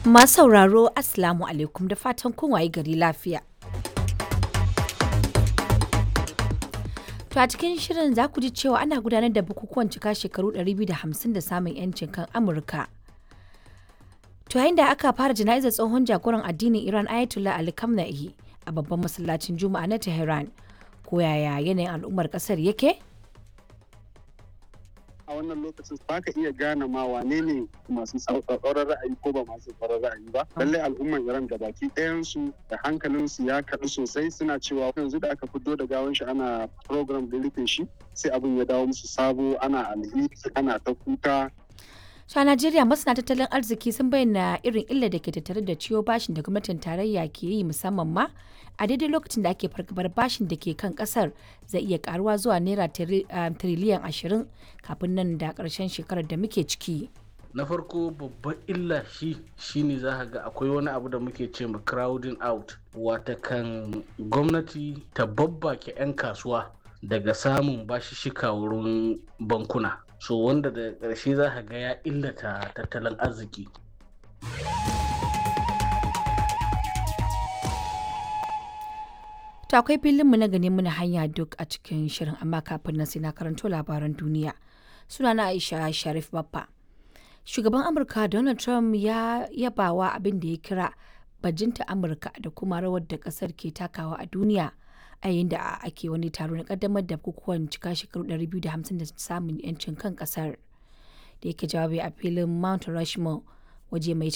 Masu sauraro Assalamu alaikum da fatan kun waye gari lafiya. To a cikin shirin za ku ji cewa ana gudanar da bukukuwan cika shekaru 250 da samun 'yancin kan Amurka. To yayin da aka fara jana'izar tsohon jagoran addinin Iran Ayatollah Ali Khamenei a babban masallacin Juma'a na Tehran. Ko yaya yanayin al'ummar kasar yake? a wannan lokacin ba ka iya gane ma wane ne masu tsauraran ra'ayi ko ba masu tsauraran ra'ayi ba lallai al'umman iran gabaki ɗayansu da hankalinsu ya kaɗu sosai suna cewa yanzu da aka fito da gawan shi ana program da rufe shi sai abin ya dawo musu sabo ana alheri ana ta kuka a Najeriya masana tattalin arziki sun bayyana irin illar da ke tattare da ciwo bashin da gwamnatin tarayya ke yi musamman ma a daidai lokacin da ake fargabar bashin da ke kan kasar zai iya karuwa zuwa naira tiriliyan ashirin kafin nan da karshen shekarar da muke ciki. na farko babban illa shi shine za ka ga akwai wani abu da muke ce ma crowding out wata kan gwamnati ta babbake 'yan kasuwa daga samun bashishika wurin bankuna so wanda da ƙarshe za ka ga ya illata tattalin arziki To akwai filinmu na gani muna hanya duk a cikin shirin amma kafin nan sai na karanto labaran duniya. Sunana Aisha Sharif Baffa. Shugaban Amurka Donald Trump ya yabawa abin da ya kira bajinta Amurka da kuma rawar da kasar ke takawa a duniya a yayin da ake wani taro na kaddamar da bukukuwan cika shekaru 250 da samun 'yancin kan kasar. Da yake jawabi a filin Mount Rushmore waje mai